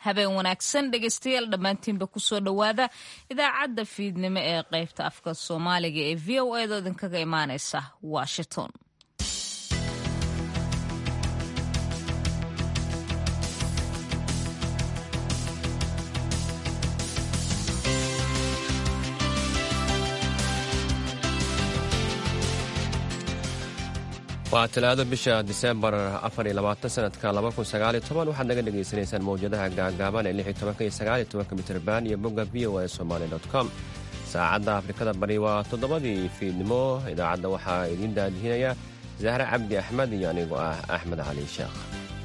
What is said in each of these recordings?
habeen wanaagsan dhegeystayaal dhammaantiinba kusoo dhowaada idaacadda fiidnimo ee qaybta afka soomaaliga ee v o edo idinkaga imaaneysa washington waa talaado bisha disembar sanadka waxaad naga dhegaysanaysaan mawjadaha gaagaaban ee iyo mitrban iyo bogga v o a somaly com saacadda afrikada bari waa toddobadii fiidnimo idaacadda waxaa idiin daadihinaya zahre cabdi axmed iyo anigoo ah axmed cali sheekh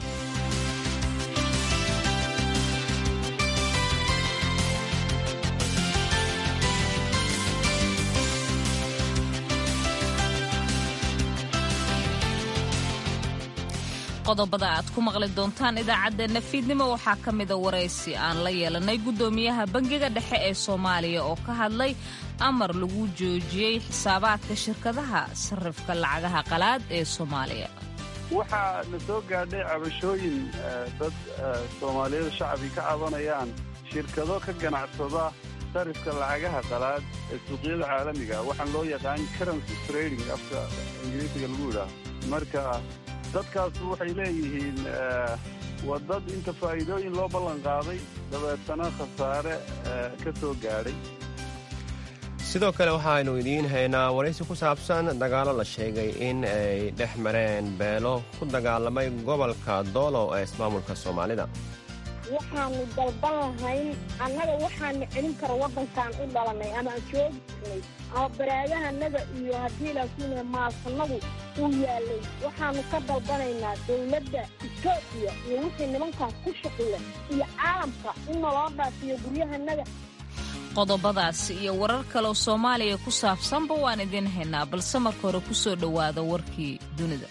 qodobada aad ku maqli doontaan idaacaddeenna fiidnimo waxaa ka mida waraysi aan la yeelanay guddoomiyaha bangiga dhexe ee soomaaliya oo ka hadlay amar lagu joojiyey xisaabaadka shirkadaha sarrifka lacagaha qalaad ee soomaaliya waxaa na soo gaadhay cabashooyin dad soomaaliyada shacbi ka cabanayaan shirkado ka ganacsada sarifka lacagaha qalaad ee suuqyada caalamiga waxaan loo yaqaan currency trading afka ingiriisiga lagu yidhaaho marka dadkaasu waxay leeyihiin waa dad inta faa'iidooyin loo ballan qaaday dabeetana khasaare ka soo gaadhay sidoo kale waxaaynu idiin haynaa waraysi ku saabsan dagaallo la sheegay in ay dhex mareen beelo ku dagaalamay gobolka doolo ee ismaamulka soomaalida waxaanu dalban lahayn annaga waxaana celin kara waddankaan u dhalanay ama aan joogi jirnay ama baraadahanaga iyo haddii laakiin maasanadu uu yaalay waxaanu ka dalbanaynaa dawladda etoobiya iyo wixii nimankaas ku shuqula iyo caalamka in naloo dhaafiyo guryahanaga qodobadaas iyo warar kaleoo soomaaliya ku saabsanba waan idiin haynaa balse marka hore ku soo dhowaada warkii dunida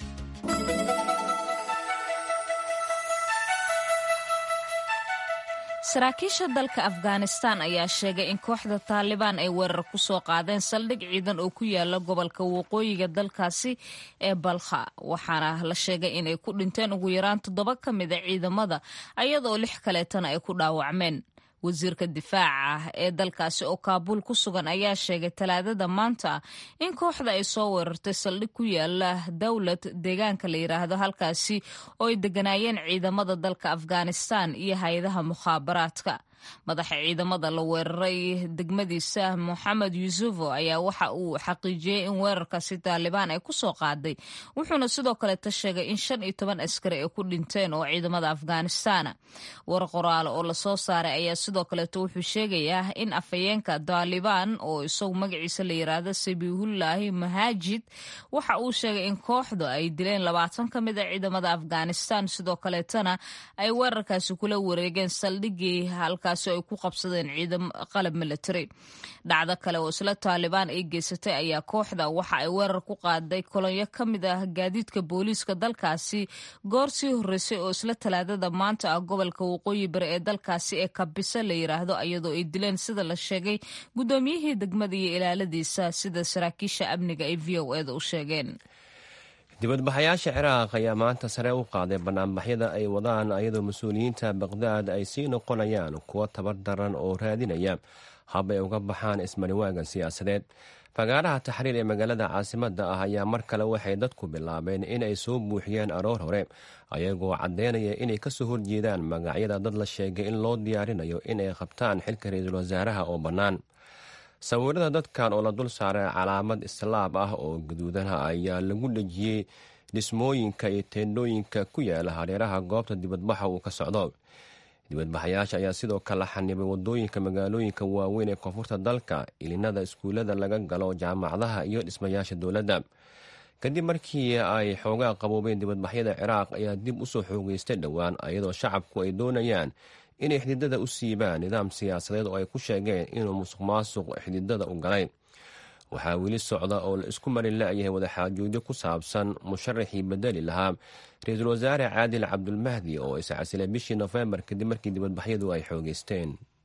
saraakiisha dalka afghanistan ayaa sheegay in kooxda taalibaan ay weerar ku soo qaadeen saldhig ciidan oo ku yaala gobolka waqooyiga dalkaasi ee balkha waxaana la sheegay inay ku dhinteen ugu yaraan toddoba ka mida ciidamada ayadoo lix kaleetana ay ku dhaawacmeen wasiirka difaaca ee dalkaasi oo kaabuul ku sugan ayaa sheegay talaadada maanta in kooxda ay soo weerartay saldhig ku yaala dowlad deegaanka la yidhaahdo halkaasi oo ay deganaayeen ciidamada dalka afghanistan iyo hay-adaha mukhaabaraadka madaxa ciidamada la weeraray degmadiisa moxamed yuusufo ayaa waxa uu xaqiijiyey in weerarkaasi taalibaan ay ku soo qaaday wuxuuna sidoo kaleeta sheegay in shan iyo toban askari ay ku dhinteen oo ciidamada afghanistana war qoraal oo lasoo saaray ayaa sidoo kaleeto wuxuu sheegayaa in afhayeenka taalibaan oo isagu magaciisa la yiraahdo sabiihullaahi mahaajid waxa uu sheegay in kooxdu ay dileen labaatan ka mid a ciidamada afghanistan sidoo kaleetana ay weerarkaasi kula wareegeen saldhigii halka ay ku qabsadeen ciidam qalab military dhacdo kale oo isla taalibaan ay geysatay ayaa kooxda waxa ay weerar ku qaaday kolonyo ka mid ah gaadiidka booliiska dalkaasi goor sii horreysay oo isla talaadada maanta ah gobolka waqooyi bari ee dalkaasi ee kabisa la yiraahdo iyadoo ay dileen sida la sheegay guddoomiyihii degmada iyo ilaaladiisa sida saraakiisha amniga ay v o eda u sheegeen dibadbaxayaasha ciraaq ayaa maanta sare u qaaday banaanbaxyada ay wadaan ayadoo mas-uuliyiinta baqdaad ay sii noqonayaan kuwo tabar daran oo raadinaya hab ay uga baxaan ismariwaaga siyaasadeed fagaaraha taxriir ee magaalada caasimadda ah ayaa mar kale waxay dadku bilaabeen inay soo buuxiyeen aroor hore ayagoo caddeynaya inay kasoo horjeedaan magacyada dad la sheegay in loo diyaarinayo inay qabtaan xilka ra-iisul wasaaraha oo bannaan sawirada dadkan oo la dul saaray calaamad islaab ah oo gaduudanha ayaa lagu dhejiyey dhismooyinka iyo teendhooyinka ku yaala hareeraha goobta dibadbaxa uu ka socdo dibadbaxayaasha ayaa sidoo kale xanibay wadooyinka magaalooyinka waaweyn ee koonfurta dalka ilinada iskuullada laga galo jaamacadaha iyo dhismayaasha dowladda kadib markii ay xoogaa qaboobeen dibadbaxyada ciraaq ayaa dib usoo xoogeystay dhowaan ayadoo shacabku ay doonayaan inay xididada u siibaan nidaam siyaasadeed oo ay ku sheegeen inuu musuq maasuq xididada u galay waxaa weli socda oo la isku mari la-yahay wadaxaajoodyo ku saabsan musharaxii bedeli lahaa ra-iisul wasaare caadil cabdulmahdi oo iscasilay bishii nofembar kadib markii dibadbaxyadu ay xoogeysteen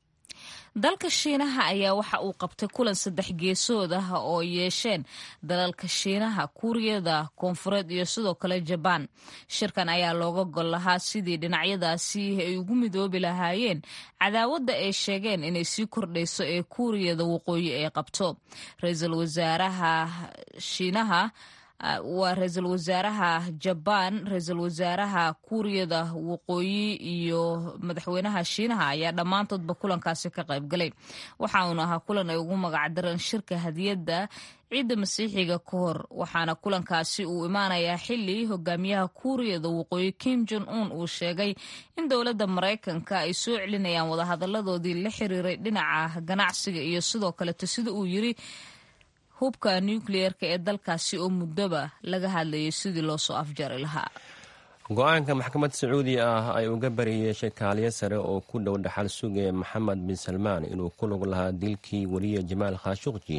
dalka shiinaha ayaa waxa uu qabtay kulan saddex geesood ah oo yeesheen dalalka shiinaha kuuriyada koonfureed iyo sidoo kale jabaan shirkan ayaa looga gol lahaa sidii dhinacyadaasi ay ugu midoobi lahaayeen cadaawadda ay sheegeen inay sii kordhayso ee kuuriyada waqooyi ay qabto ra-iisul wasaaraha shiinaha waa ra-iisul wasaaraha jabaan ra-iisul wasaaraha kuuriyada waqooyi iyo madaxweynaha shiinaha ayaa dhammaantoodba kulankaasi ka qayb galay waxa uuna ahaa kulan ay ugu magacdareen shirka hadiyadda ciidda masiixiga ka hor waxaana kulankaasi uu imaanayaa xili hogaamiyaha kuuriyada waqooyi kim jon un uu sheegay in dowladda maraykanka ay soo celinayaan wadahadaladoodii la xiriiray dhinaca ganacsiga iyo sidoo kaleto sida uu yiri hubka nukliyeerka ee dalkaasi oo muddoba laga hadlayay sidii loo soo afjari lahaa go-aanka maxkamad sacuudi ah ay uga bariyeeshay kaaliyo sare oo ku dhow dhaxal suge maxamed bin salmaan inuu ku lug lahaa dilkii weliye jamaal khashuqji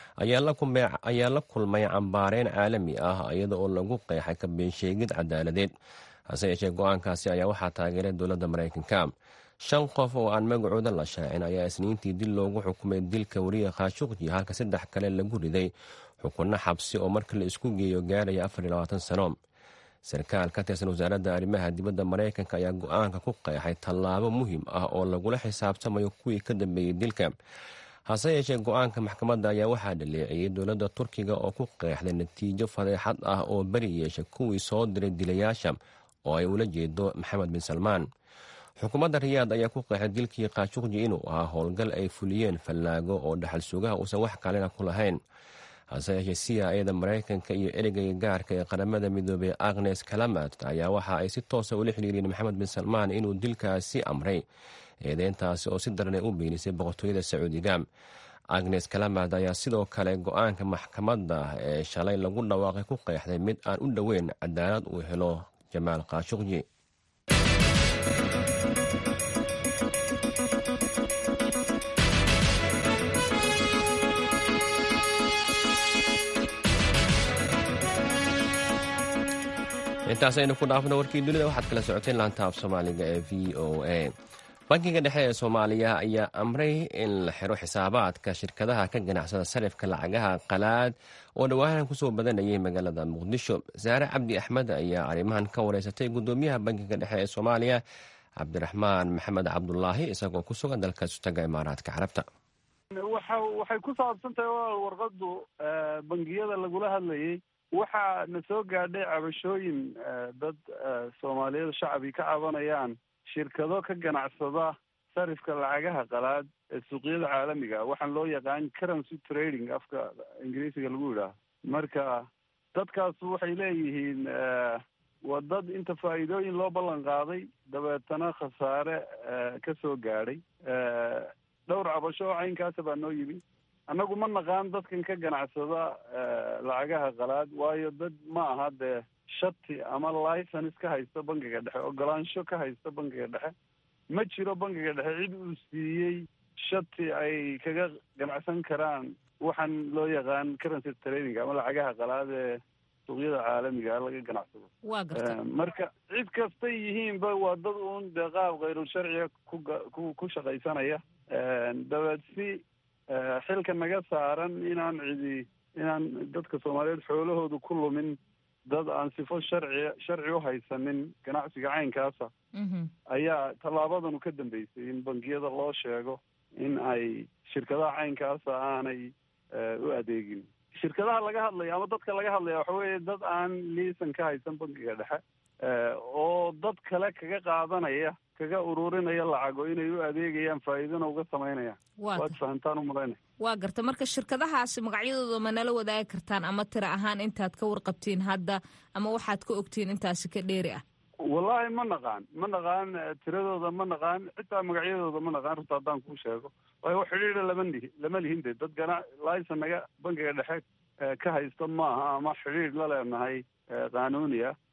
ayaa la kulmay cambaareyn caalami ah iyada oo lagu qeexay ka beensheegid cadaaladeed hase yeeshee go-aankaasi ayaa waxaa taageeray dowladda maraykanka shan qof oo aan magacooda la shaacin ayaa isniintii dil loogu xukumay dilka weriye khashuqji halka saddex kale lagu riday xukunno xabsi oo marka la isku geeyo gaaraya sano sarkaal ka tirsan wasaaradda arrimaha dibadda maraykanka ayaa go-aanka ku qeexay tallaabo muhiim ah oo lagula xisaabtamayo kuwii ka dambeeyey dilka hase yeeshee go-aanka maxkamadda ayaa waxaa dhaleeciyey dowladda turkiga oo ku qeexday natiijo fadeexad ah oo beri yeesha kuwii soo diray dilayaasha oo ay ula jeedo maxamed bin salmaan xukuumadda riyaad ayaa ku qeexay dilkii khashuqji inuu ahaa howlgal ay fuliyeen fallaago oo dhaxal sugaha uusan wax kalena ku lahayn hase yeeshee siyaayada maraykanka iyo ereyga gaarka ee qaramada midoobey agnes kalamat ayaa waxa ay si toosa ula xiriiriyeen maxamed bin salmaan inuu dilkaasi amray eedeyntaasi oo si daranay u beenisay boqortooyada sacuudiga agnes kalamad ayaa sidoo kale go-aanka maxkamadda ee shalay lagu dhawaaqay ku qeexday mid aan u dhoweyn cadaalad uu helo jamaal khashuqji intaas aynu ku dhaafno warkii dunida waxaad kala socoteen laanta af soomaaliga ee v o a bankiga dhexe ee soomaaliya ayaa amray in la xiro xisaabaadka shirkadaha ka ganacsada sarifka lacagaha qalaad oo dhowaanan kusoo badanayay magaalada muqdisho saare cabdi axmed ayaa arrimahan ka wareysatay gudoomiyaha bankiga dhexe ee soomaaliya cabdiraxmaan maxamed cabdulaahi isagoo ku sugan dalka sutaga imaaraadka carabta waxay ku saabsan tahay warqadu bangiyada lagula hadlayay waxaa na soo gaadhay cabashooyin dad soomaaliyeed shacbi ka cabanayaan shirkado ka ganacsada sarifka lacagaha qalaad ee suuqyada caalamiga waxaan loo yaqaan currency trading afka ingiriisiga lagu yidhaaho marka dadkaas waxay leeyihiin waa dad inta faa'iidooyin loo ballan qaaday dabeetana khasaare ka soo gaadhay dhowr cabasho oo caynkaasa baa noo yimi annagu ma naqaan dadkan ka ganacsada lacagaha qalaad waayo dad ma aha dee shati ama license ka haysta bankiga dhexe ogolaansho ka haysta bankiga dhexe ma jiro bankiga dhexe cid uu siiyey shati ay kaga ganacsan karaan waxaan loo yaqaan currency trading ama lacagaha qalaad ee suuqyada caalamiga laga ganacsado waa garta marka cid kastay yihiinba waa dad uun dee qaab khayrul sharciga ku ku shaqaysanaya dabeed si xilka naga saaran inaan cidi inaan dadka soomaaliyeed xoolahoodu ku lumin dad aan sifo sharci sharci u haysanin ganacsiga caynkaasa ayaa tallaabadanu ka dambeysay in bangiyada loo sheego in ay shirkadaha caynkaasa aanay u adeegin shirkadaha laga hadlaya ama dadka laga hadlaya waxa weeye dad aan liisan ka haysan bankiga dhexe oo dad kale kaga qaadanaya kaga ururinaya lacago inay u adeegayaan faa'iidana uga samaynayaan waad fahamtaan u malaynaya waa garta marka shirkadahaasi magacyadooda ma nala wadaagi kartaan ama tira ahaan intaad ka warqabtiin hadda ama waxaad ka ogtiin intaasi ka dheeri ah wallahi ma naqaan ma naqaan tiradooda ma naqaan xitaa magacyadooda ma naqaan runta haddaan kuu sheego waayo xidhiidha lama lihi lama lihin de dad gana licen naga bankiga dhexe ka haysta maaha ama xidhiidh la leenahay qaanuuni ah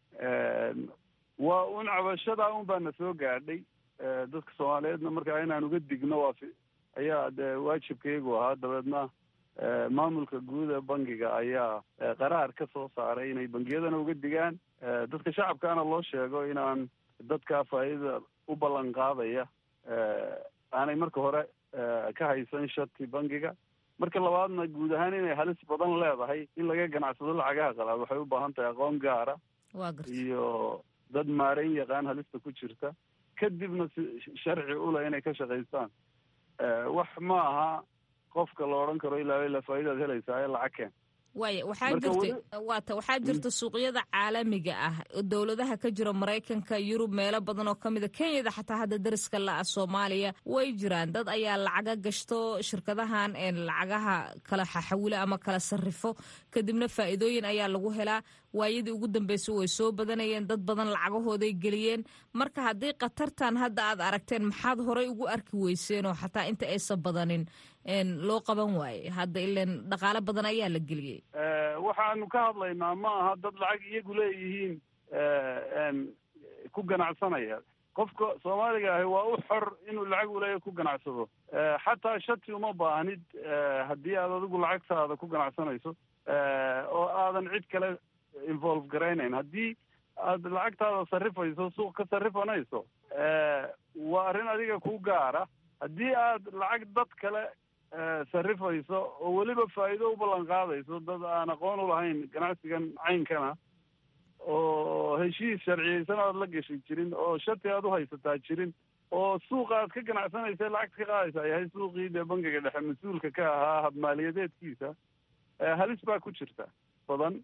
waa un cabashadaa un baa na soo gaadhay dadka soomaaliyeedna markaa inaan uga digno waa ayaa dee waajibkaygu ahaa dabeedna maamulka guud ee bankiga ayaa qaraar ka soo saaray inay bangiyadana uga digaan dadka shacabkaana loo sheego inaan dadkaa faa'iidada u ballan qaadaya aanay marka hore ka haysan shati bangiga marka labaadna guud ahaan inay halis badan leedahay in laga ganacsado lacagaha qalaad waxay u baahan tahay aqoon gaara iyo dad maareyn yaqaan halista ku jirta kadibna si sharci ule inay ka shaqaystaan wax ma aha qofka la odhan karo ilaa ilaa faa'idaad helaysaa ee lacag keen waaya waxaa jirta waata waxaa jirta suuqyada caalamiga ah dowladaha ka jira maraykanka yurub meelo badan oo ka mida kenyada xataa hadda dariska la-a soomaaliya way jiraan dad ayaa lacaga gashto shirkadahan lacagaha kala xaxawilo ama kala sarrifo kadibna faa'iidooyin ayaa lagu helaa waayadii ugu dambeysay way soo badanayeen dad badan lacagahooday geliyeen marka haddii khatartan hadda aad aragteen maxaad horay ugu arki weyseen oo xataa inta aysan badanin loo qaban waaye hadda ilan dhaqaalo badan ayaa la geliyey waxaanu ka hadlaynaa ma aha dad lacag iyagu leeyihiin ku ganacsanaya qofka soomaaliga ahi waa u xor inuu lacag uleeya ku ganacsado xataa shati uma baahnid haddii aad adigu lacagtaada ku ganacsanayso oo aadan cid kale involve garaynayn haddii aad lacagtaada sarrifayso suuq ka sarrifanayso waa arrin adiga ku gaara haddii aad lacag dad kale sarrifayso oo weliba faa'iido u ballan qaadayso dad aan aqoon u lahayn ganacsigan caynkana oo heshiis sharciyeysan aad la gashi jirin oo shati aad u haysataa jirin oo suuqa aad ka ganacsanaysa lacagta ka qaadaysa yahay suuqii dee bangiga dhexe mas-uulka ka ahaa habmaaliyadeedkiisa halis baa ku jirta badan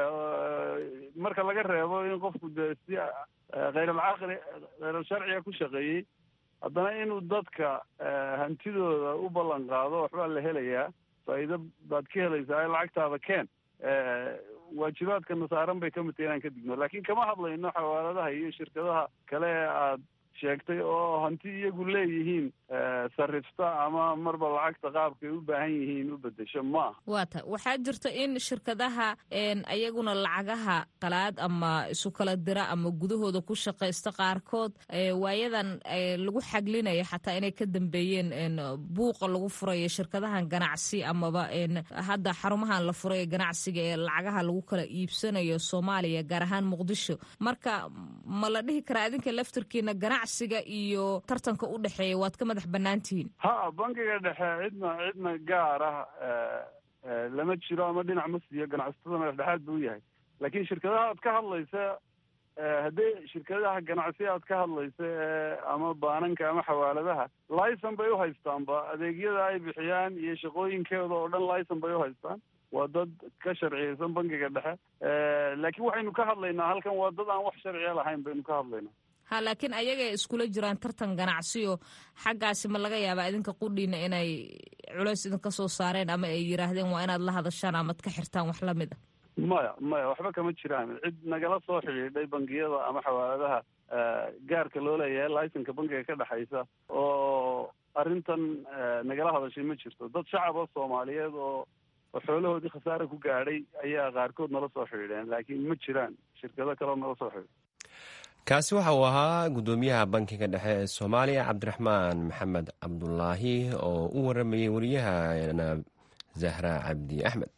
marka laga reebo in qofku dee si khayral-caqli khayral-sharciga ku shaqeeyey haddana inuu dadka hantidooda u ballan qaado waxbaa la helayaa faa'iido baad ka helaysaa ee lacagtaada keen waajibaadka nasaaran bay ka mid tahay inaan ka digno laakiin kama hadlayno xawaaladaha iyo shirkadaha kale ee aad sheegtay oo hanti iyagu leeyihiin sarrifta ama marba lacagta qaabkay u baahan yihiin u bedesho maaha waa ta waxaa jirta in shirkadaha ayaguna lacagaha qalaad ama isu kala dira ama gudahooda ku shaqaysta qaarkood waayadan lagu xaglinaya xataa inay ka dambeeyeen buuqa lagu furayo shirkadahan ganacsi amaba hadda xarumahan la furay ganacsiga ee lacagaha lagu kala iibsanayo soomaaliya gaar ahaan muqdisho marka ma la dhihi karaa idinka laftirkiina ganacsiga iyo tartanka u dhexeeya waad ka madax banaantihiin ha bangiga dhexe cidna cidna gaar ah lama jiro ama dhinac ma siiyo ganacsatada madax dhexaad buu yahay laakiin shirkadaha aad ka hadlaysa haddii shirkadaha ganacsi aad ka hadlaysa ama baananka ama xawaaladaha licon bay u haystaanba adeegyada ay bixiyaan iyo shaqooyinkooda oo dhan licon bay u haystaan waa dad ka sharciyeysan bangiga dhexe laakiin waxaynu ka hadlaynaa halkan waa dad aan wax sharciya lahayn baynu ka hadlaynaa ha laakiin ayagay iskula jiraan tartan ganacsiyo xaggaasi ma laga yaabaa idinka qudhiina inay culays idinka soo saareen ama ay yidhaahdeen waa inaad la hadashaan amaad ka xirtaan wax lamid a maya maya waxba kama jiraan cid nagala soo xidhiidhay bangiyada ama xawaaladaha gaarka loo leeyahay licenka bangiga ka dhexaysa oo arrintan nagala hadashay ma jirto dad shacaba soomaaliyeed oo oo xoolahoodii khasaare ku gaadhay ayaa qaarkood nala soo xidhiidheen laakiin ma jiraan shirkado kaleo nala soo xidhiidh kaasi waxa uu ahaa guddoomiyaha bankiga dhexe ee soomaaliya cabdiraxmaan maxamed cabdulaahi oo u waramayey wariyahana zahra cabdi axmed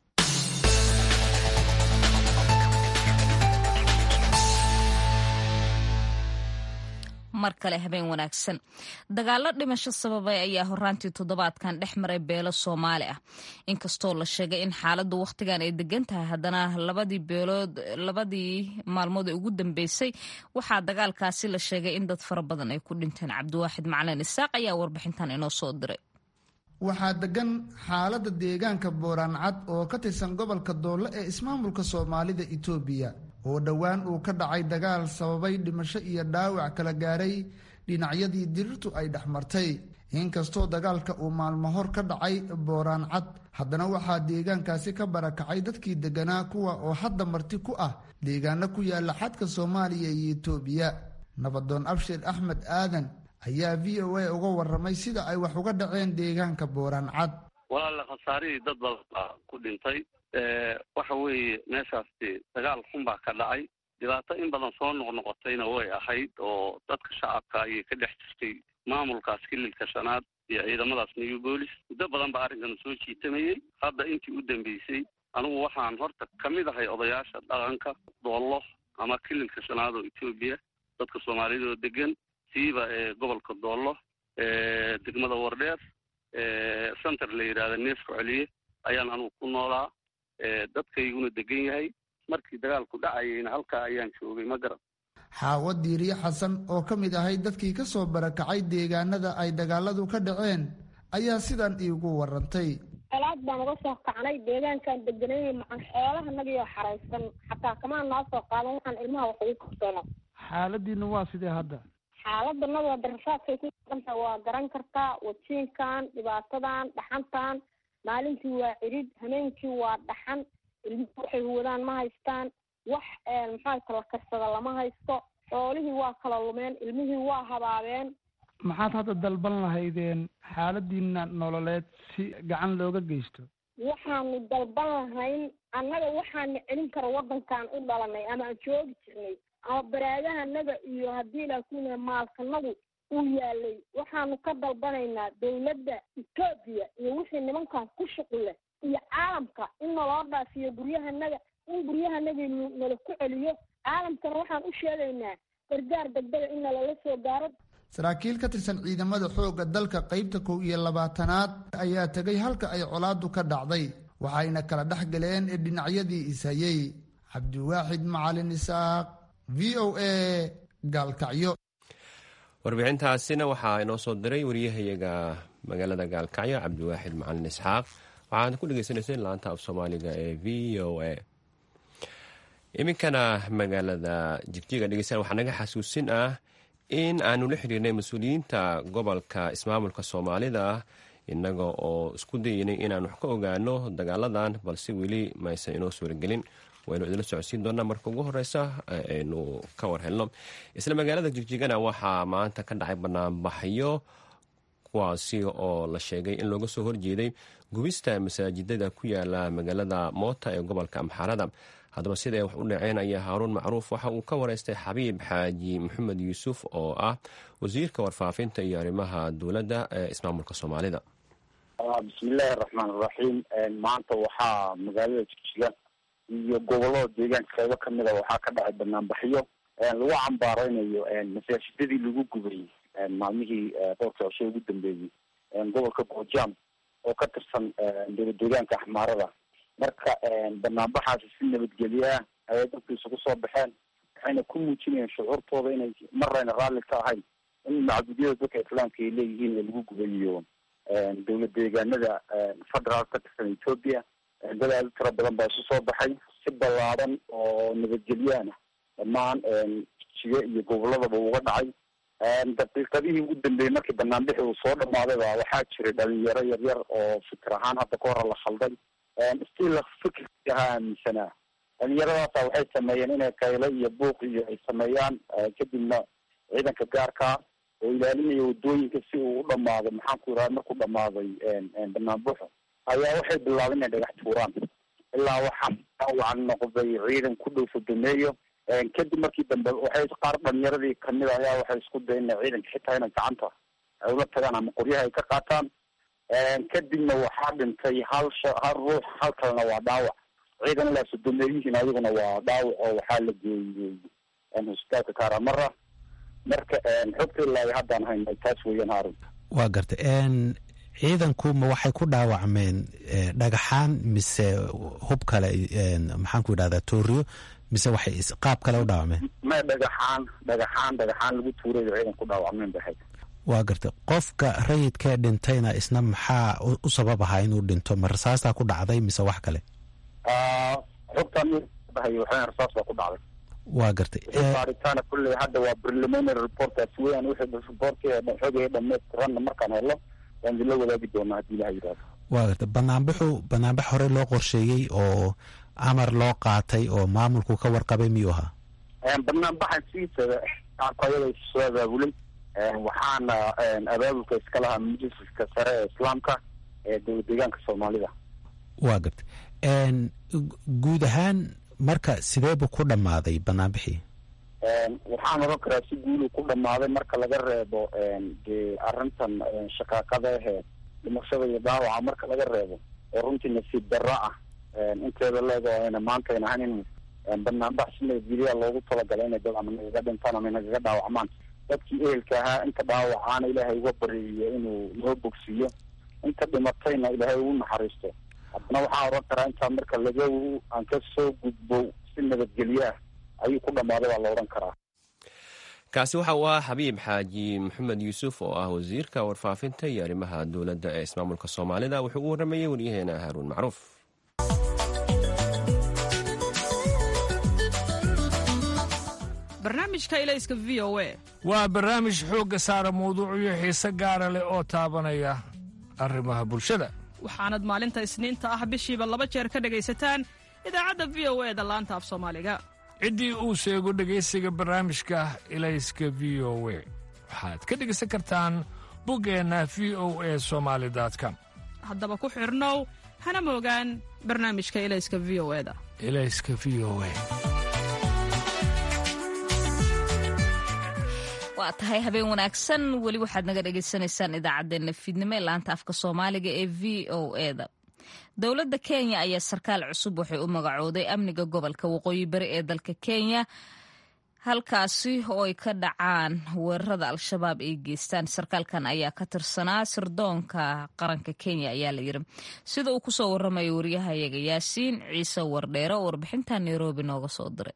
mar kale habeen wanaagsan dagaalo dhimasho sababay ayaa horaantii toddobaadkan dhex maray beelo soomaali ah inkastoo la sheegay in xaaladdu wakhtigan ay degan tahay haddana labadii beelood labadii maalmood ee ugu dambeysay waxaa dagaalkaasi la sheegay in dad fara badan ay ku dhinteen cabdiwaaxid macalin isaaq ayaa warbixintan inoo soo diray waxaa degan xaaladda deegaanka booraancad oo ka tirsan gobolka doole ee ismaamulka soomaalida itoobiya oo dhowaan uu ka dhacay dagaal sababay dhimasho iyo dhaawac kala gaaray dhinacyadii dirirtu ay dhex martay inkastoo dagaalka uu maalmo hor ka dhacay booraancad haddana waxaa deegaankaasi ka barakacay dadkii deganaa kuwa oo hadda marti ku ah deegaano ku yaala xadka soomaaliya iyo itoobiya nabadoon abshir axmed aadan ayaa v o a uga waramay sida ay wax uga dhaceen deegaanka booraancad walaala khasaarihii dad badan baa ku dhintay waxa weeye meeshaasi dagaal xun baa ka dhacay dhibaato in badan soo noqnoqotayna way ahayd oo dadka shacabka ayay ka dhex jirtay maamulkaas kililka shanaad iyo ciidamadaas new boolis muddo badan baa arrinkan soo jiitamayey hadda intii u dambeysay anigu waxaan horta ka mid ahay odayaasha dhaqanka doollo ama kililka shanaad oo etoobiya dadka soomaalida oo degan siiba ee gobolka doollo degmada wardheer center la yidhahda neefku celiye ayaan anugu ku noolaa dadkayguna degan yahay markii dagaalku dhacayayna halkaa ayaan joogay ma garan xaawo diiriye xasan oo ka mid ahay dadkii ka soo barakacay deegaanada ay dagaaladu ka dhaceen ayaa sidan iigu warantay colaad baan uga soo kacnay deegaankaan deganayay macan xoolahanagiyoo xaraysan xataa kamaa noo soo qaadan waxaan ilmaha wax ugu karsano xaaladiina waa sidee hadda xaaladanada darasaadkay ku dhanta waa garan kartaa wajiinkan dhibaatadan dhaxantan maalintii waa cirid hameenkii waa dhaxan ilmuhu waxay wadaan ma haystaan wax maxaa kala karsada lama haysto xoolihii waa kala lumeen ilmihii waa habaabeen maxaad hadda dalban lahaydeen xaaladiina nololeed si gacan looga geysto waxaanu dalban lahayn annaga waxaana celin kara waddankan u dhalanay ama aan joogi jirnay ama baraadahanaga iyo haddii laakuna maalkanagu uu yaalay waxaanu ka dalbanaynaa dawladda etoobiya iyo wixii nimankan ku shuqule iyo caalamka in naloo dhaafiyo guryahanaga in guryahanagii nala ku celiyo caalamkana waxaan u sheegaynaa gargaar degdega in nalala soo gaaro saraakiil ka tirsan ciidamada xoogga dalka qaybta kow iyo labaatanaad ayaa tegay halka ay colaadu ka dhacday waxayna kala dhex galeen ee dhinacyadii ishayey cabdiwaaxid macalin isaaq v o a gaalkacyo warbixintaasina waxaa inoo soo diray wariyahayaga magaalada gaalkacyo cabdiwaaxid macalin isxaaq waxaad ku dhegeysaneyseen laanta af soomaaliga ee v o a iminkana magaalada jigjiga dhegeystayaal waxaa naga xasuusin ah in aanu la xiriirnay mas-uuliyiinta gobolka ismaamulka soomaalida innaga oo isku dayeynay inaan wax ka ogaano dagaaladan balse weli maysan inoo suuragelin waynu idinla socodsiin doonaa marka ugu horeysa aynu ka war helno isla magaalada jigjigana waxaa maanta ka dhacay banaanbaxyo kuwaasi oo la sheegay in looga soo horjeeday gubista masaajidada ku yaala magaalada moota ee gobolka amxaarada haddaba siday wax u dhaceen ayaa haaruun macruuf waxa uu ka wareystay xabiib xaaji maxamed yuusuf oo ah wasiirka warfaafinta iyo arrimaha dowladda ee ismaamulka soomaalida bismillaahi araxmaan iraxiim maanta waxaa magaalada jigjiga iyo gobolada deegaanka qaybo kamida waxaa ka dhacay banaanbaxyo lagu cambaareynayo masaajidadii lagu gubay maalmihii dhowrka cisho ugu dambeeyey gobolka goojaam oo ka tirsan dowlad deegaanka axmaarada marka banaanbaxaasi si nabadgelyo ah ayay dadku isugu soo baxeen waxayna ku muujinayeen shucuurtooda inay marayna raalli ka ahayn in macbudyada dadka islaamka ay leeyihiin ee lagu gubayo dowlad deegaanada federaal ka tirsan ethoopia dad aada u tiro badan baa isu soo baxay si ballaadan oo nabadgelyaana dhammaan jijiga iyo goboladaba uga dhacay daqiiqadihii ugu dambeeyey markii banaanbixi uu soo dhamaaday ba waxaa jiray dhalinyaro yaryar oo fikir ahaan hadda ka hora la khalday still fikirkii ahaa aaminsanaa dhalinyaradaasa waxay sameeyeen inay kaylo iyo buuq iyo ay sameeyaan kadibna ciidanka gaarkaa oo ilaalinaya wadooyinka si uu u dhamaado maxaan ku iraha markuu dhamaaday banaanbuxo ayaa waxay bilaabeen inay dhagax tuuraan ilaa waxaa dhaawacan noqday ciidan ku dhow sodomeeyo kadib markii dambe waxay qaar dhalinyaradii kamid a ayaa waxay isku dayen ina ciidanka xitaa inay gacanta ay ula tagaan ama qoryaha ay ka qaataan kadibna waxaa dhintay hal sha hal ruux hal kalena waa dhaawac ciidan ilaa sodomeeyihiin ayaguna waa dhaawac oo waxaa la geeyey hosbitaalka karamara marka xogta ilaa haddaan hayna taas weeyaan haarun waa gartay ciidanku ma waxay ku dhaawacmeen dhagaxaan mise hub kale maxaan ku yidhahdaa tooriyo mise waxay qaab kale u dhaawacmeen ma dhagaxaan dhagaxaan dhagaxaan lagu tuurayo ciidan ku dhaawacmeen bay ahayd waa gartay qofka rayidkee dhintayna isna maxaa u sabab ahaa inuu dhinto ma rasaastaa ku dhacday mise wax kale xogtaan waxaa rasaas baa ku dhacday waa gartay baaritaana kulley hadda waa preliminary reportaas weeyaan wixii reportkii xogay dhamaystiranna markaan helo waan idinla wadaagi doonaa haddii ilaha yidhahdo waa gartay banaanbaxu banaanbax horey loo qorsheeyey oo amar loo qaatay oo maamulku ka warqabay miyuu ahaa banaanbaxan siisa ayada soo abaabulay waxaana abaabulka iska lahaa majliska sare ee islaamka ee dowlad deegaanka soomaalida waa gartay guud ahaan marka sideebu ku dhammaaday banaanbixii waxaan oran karaa si guulu ku dhammaaday marka laga reebo dee arrintan shaqaaqada ahee dhimashada iyo dhaawaca marka laga reebo oo runtii nasiib darro ah inteeda leego ayna maanta ayna ahayn in banaanbax si nabadgelyaa loogu talagalay inay dad ama nagaga dhintaan ama nagaga dhaawacmaan dadkii ehelka ahaa inta dhaawacaana ilaahay uga bariyo inuu noo bogsiiyo inta dhimatayna ilaahay ugu naxariisto haddana waxaa odhan karaa intaa marka laga aan ka soo gudbo si nabadgelyo ah ayuu ku dhammaaday baa la odhan karaa kaasi waxa uu ah xabiib xaaji maxamed yuusuf oo ah wasiirka warfaafinta iyo arrimaha dowladda ee ismaamulka soomaalida wuxuu u waramayey waryaheena haaruun macruuf barnaamijka ilayska v o a waa barnaamij xoogga saara mawduucyo xiise gaara leh oo taabanaya arrimaha bulshada waxaanad maalinta isniinta ah bishiiba laba jeer ka dhegaysataan idaacadda v o e da laanta af soomaaliga ciddii uu sheego dhegaysiga barnaamijka ilayska v o we waxaad ka dhegaysan kartaan buggeenna v o e somaali com haddaba ku xidhnow hana moogaan barnaamijka ilayska v o eda ilayska v o e waa tahay habeen wanaagsan weli waxaad naga dhagaysanaysaan idaacaddeenna fiidnimo ee laanta afka soomaaliga ee v o eda dowladda kenya ayaa sarkaal cusub waxay u magacooday amniga gobolka waqooyi bari ee dalka kenya halkaasi oo ay ka dhacaan weerarada al-shabaab ay geystaan sarkaalkan ayaa ka tirsanaa sirdoonka qaranka kenya ayaa la yiri sida uu kusoo waramayo waryahayaga yaasiin ciise wardheere oo warbixinta nairobi nooga soo diray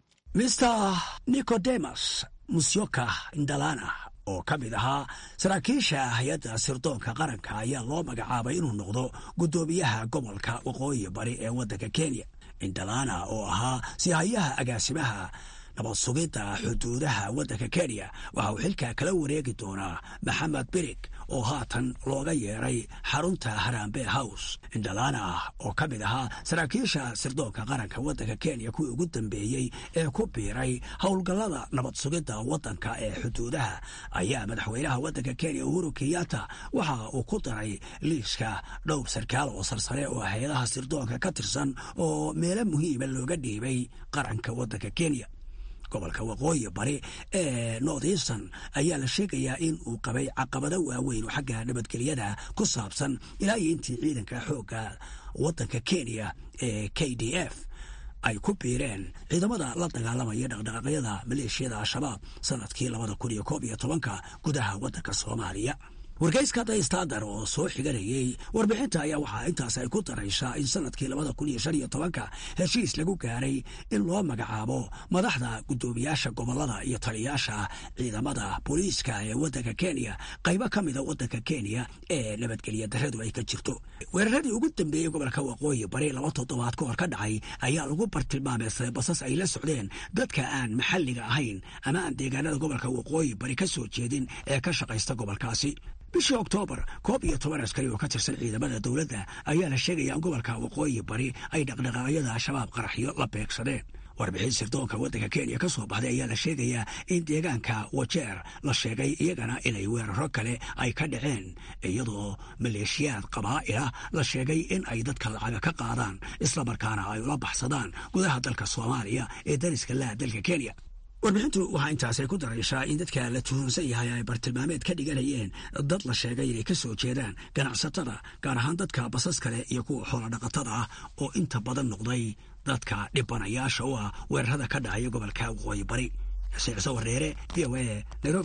mr nicodemus musyoka indalana oo ka mid ahaa saraakiisha hay-adda sirdoonka qaranka ayaa loo magacaabay inuu noqdo guddoomiyaha gobolka waqooyi bari ee waddanka kenya indalana oo ahaa sihayaha agaasimaha nabad sugidda xuduudaha waddanka kenya waxa uu xilka kala wareegi doonaa maxamed birig oo haatan looga yeeray xarunta harambe house indalana oo ka mid ahaa saraakiisha sirdoonka qaranka waddanka kenya kuwii ugu dambeeyey ee ku biiray howlgallada nabad sugidda waddanka ee xuduudaha ayaa madaxweynaha waddanka kenya uhuru kenyatta waxa uu ku daray liiska dhowr sarkaal oo sarsare oo hay-adaha sirdoonka ka tirsan oo meelo muhiima looga dhiibay qaranka waddanka kenya gobolka waqooyi bari ee north eastern ayaa la sheegayaa in uu qabay caqabado waaweyn oo xagga nabadgelyada ku saabsan ilaa iyo intii ciidanka xoogga waddanka kenya ee k d f ay ku biireen ciidamada la dagaalamaya dhaqdhaqaaqyada maleeshiyada al-shabaab sanadkii labada kun iyo koob iyo tobanka gudaha waddanka soomaaliya wargeyska the standard oo soo xiganayey warbixinta ayaa waxaa intaas ay ku daraysaa in sanadkii labada kun iyo shan iyo tobanka heshiis lagu gaaray in loo magacaabo madaxda guddoomiyaasha gobolada iyo taliyaasha ciidamada booliiska ee waddanka kenya qaybo ka mida waddanka kenya ee nabadgelya daradu ay ka jirto weeraradii ugu dambeeyey gobolka waqooyi bari laba toddobaad ka hor ka dhacay ayaa lagu bartilmaameystay basas ay la socdeen dadka aan maxalliga ahayn ama aan deegaanada gobolka waqooyi bari ka soo jeedin ee ka shaqaysta gobolkaasi bishii oktoobar koob iyo toban askari oo ka tirsan ciidamada dowladda ayaa la sheegaya in gobolka waqooyi bari ay dhaqdhaqaaqyada al-shabaab qaraxyo la beegsadeen warbixin sirdoonka waddanka kenya ka soo baxday ayaa la sheegayaa in deegaanka wajeer la sheegay iyagana inay weeraro kale ay ka dhaceen iyadoo maleeshiyaad qabaa'ila la sheegay in ay dadka lacaga ka qaadaan islamarkaana ay ula baxsadaan gudaha dalka soomaaliya ee dariska laha dalka kenya warbixintu waxaa intaasay ku daraysaa in dadka la tuhunsan yahay ay bartilmaameed ka dhiganayeen dad la sheegay inay ka soo jeedaan ganacsatada gaar ahaan dadka basas kale iyo kuwa xoolodhaqatada ah oo inta badan noqday dadka dhibanayaasha u ah weerarada ka dhacaya gobolka waqooyi bari xuseen ciise wareere v o a nairobi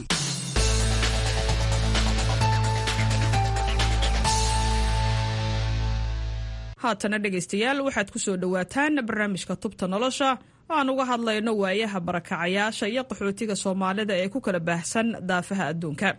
haatana dhegaystayaal waxaad ku soo dhowaataan barnaamijka tubta nolosha aan uga hadlayno waayaha barakacayaasha iyo qaxootiga soomaalida ee ku kala baahsan daafaha adduunka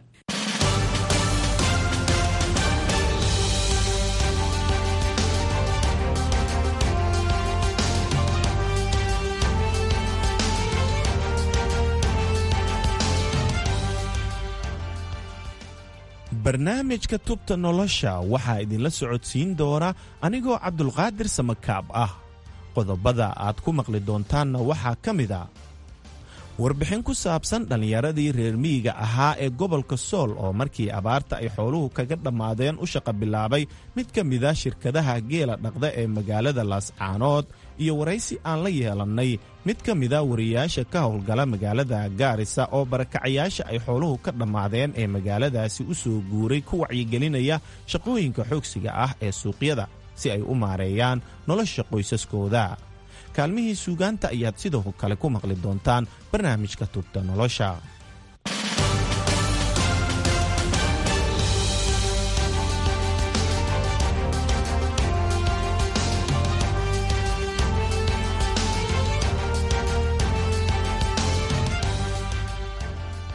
barnaamijka tubta nolosha waxaa idinla socodsiin doona anigoo cabdulqaadir samakaab ah qodobada aad ku maqli doontaanna waxaa ka mid a warbixin ku saabsan dhallinyaradii reer miyiga ahaa ee gobolka sool oo markii abaarta ay xooluhu kaga dhammaadeen u shaqa bilaabay mid ka mida shirkadaha geela dhaqda ee magaalada laascaanood iyo waraysi aan la yeelannay mid ka mida wariyaasha ka howlgala magaalada gaarisa oo barakacayaasha ay xooluhu ka dhammaadeen ee magaaladaasi u soo guuray ku wacyigelinaya shaqooyinka xoogsiga ah ee suuqyada si ay u maareeyaan nolosha qoysaskooda kaalmihii suugaanta ayaad sidoo kale ku maqli doontaan barnaamijka tubta nolosha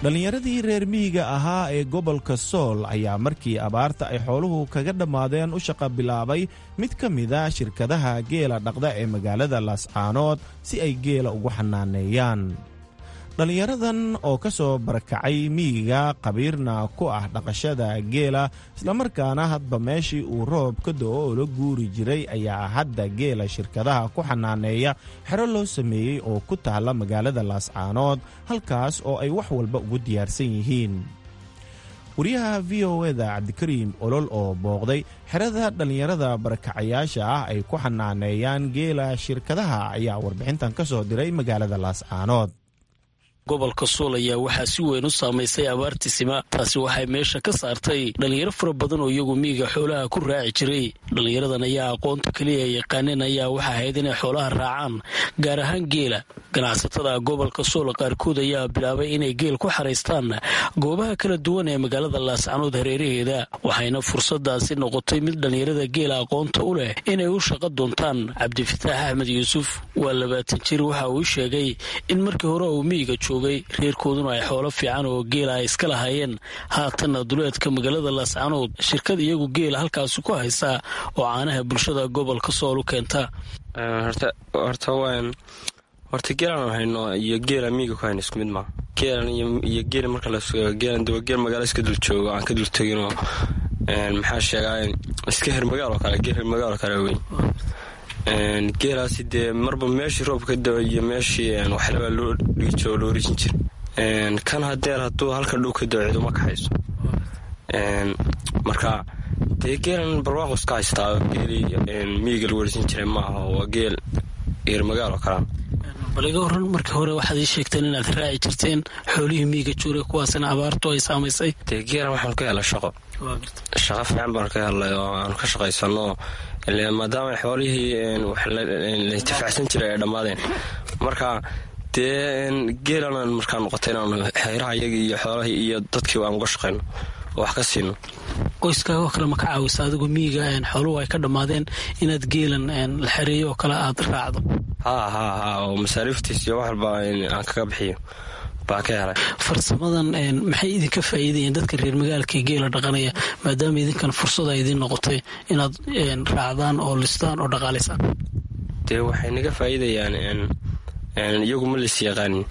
dhallinyaradii reer miyiga ahaa ee gobolka sool ayaa markii abaarta ay xooluhu kaga dhammaadeen u shaqa bilaabay mid ka mida shirkadaha geela dhaqda ee magaalada laascaanood si ay geela ugu xanaaneeyaan dhallinyaradan oo ka soo barakacay miyiga qabiirna ku ah dhaqashada geela islamarkaana hadba meeshii uu roob ka do-o oo la guuri jiray ayaa hadda geela shirkadaha ku xanaaneeya xero loo sameeyey oo ku taalla magaalada laascaanood halkaas oo ay wax walba ugu diyaarsan yihiin wariyaha v o eda cabdikariim olol oo booqday xerada dhallinyarada barakacayaasha ah ay ku xanaaneeyaan geela shirkadaha ayaa warbixintan ka soo diray magaalada laascaanood gobolka sool ayaa waxaa si weyn u saamaysay abaartisima taasi waxay meesha ka saartay dhallinyaro fara badan oo iyagu miyiga xoolaha ku raaci jiray dhallinyaradan ayaa aqoonta keliya yaqaaneen ayaa waxa ahayd inay xoolaha raacaan gaar ahaan geela ganacsatada gobolka sool qaarkood ayaa bilaabay inay geel ku xaraystaan goobaha kala duwan ee magaalada laascanood hareeraheeda waxayna fursadaasi noqotay mid dhallinyarada geela aqoonta u leh inay u shaqo doontaan cabdifataax axmed yuusuf waa labaatan jir waxa uu sheegay in markii hore uu miyiga joogay reerkooduna ay xoolo fiican oo geela ay iska lahaayeen haatanna duleedka magaalada laascanood shirkad iyagu geela halkaasi ku haysaa oo caanaha bulshada gobolka sool u keenta horta geelaan hayno iyo geela miyiga ku hayno isku mid maa geelan iyo geela marka geelan daba geel magaalo iska dul joogo aan ka dul teginoo maxaa sheegaa iska her magaalo kale geel her magaalo kale weyn geelaasi dee marba meeshii roobka da iyo meeshii waxlabaa loo dhiijo loo rijin jira kan hadeer hadduu halka dhow ka dao ciduma kaxayso marka dee geelan barwaaqo iska haystaa geelii miyiga lagu werisan jiray maaha waa geel eer magaalo kalaan bal iga horan markii hore waxaad ii sheegteen inaad raaci jirteen xoolihii miyiga juure kuwaasna abaartu ay saamaysay dee geelan waxaan ka helay shaqo shaqo fiican baan ka helay oo aan ka shaqaysano maadaama xoolihii la intifaacsan jiray ay dhammaadeen marka dee geelanaan markaa noqotay inaanu xeeraha iyagii iyo xoolahii iyo dadkiiba aan uga shaqayno oo wax ka siino qoyskaagoo kale ma ka caawisa adigu miyiga xooluhu ay ka dhammaadeen inaad geelan la xereeyo oo kale aad raacdo haa haa haa oo masaariiftiis iyo wax walba aan kaga bixiyo baa ka helay farsamadan maxay idinka faa'iidayeen dadka reer magaalka ee geela dhaqanaya maadaama idinkan fursada idiin noqotay inaad raacdaan oo listaan oo dhaqaalaysaan dee waxay naga faa'iidayaan iyagu ma lis yaqaanin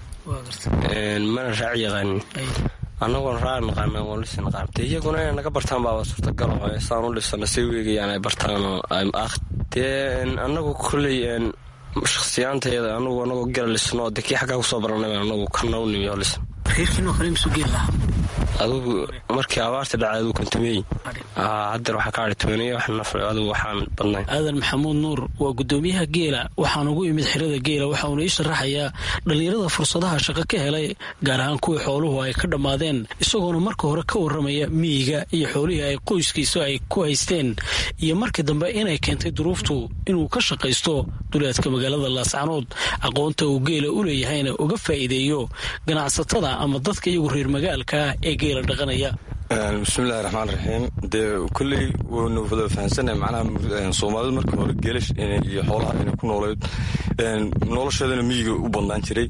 mana raac yaqaanin annagoon raac naqaana oon lis naqaan dee iyaguna inay naga bartaan baaba suurtagalo saan u dhisana say weegayaan ay bartaanoo dee annagu kolley shakhsiyaantayada anugu anagoo gela lisno de kii xaggaa kusoo baranay anagu kana u nimi oo lisan reerkiinoo kale misuu geel lahaa adugu markii abaarta dhacay aduu kontameey hadeer waxaa ka adhi tobaneeye wax naf adugu waxaan badnayn aadan maxamuud nuur waa guddoomiyaha geela waxaan ugu imid xirada geela waxa uuna ii sharaxayaa dhallinyarada fursadaha shaqo ka helay gaar ahaan kuwii xooluhu ay ka dhammaadeen isagoona marka hore ka warramaya miyiga iyo xoolihii ay qoyskiisu ay ku haysteen iyo markii dambe inay keentay duruuftu inuu ka shaqaysto duleedka magaalada laascanood aqoonta uu geela u leeyahayna uga faa'iideeyo ganacsatada ama dadka iyagu reer magaalka ee geela dhaqanaya bismillahi raxmaan raxiim dee kolley waynu wada fahansannahay macnaha soomaalida markii hore geelash iyo xoolaha inay ku noolayd nolosheedana miyiga u badnaan jiray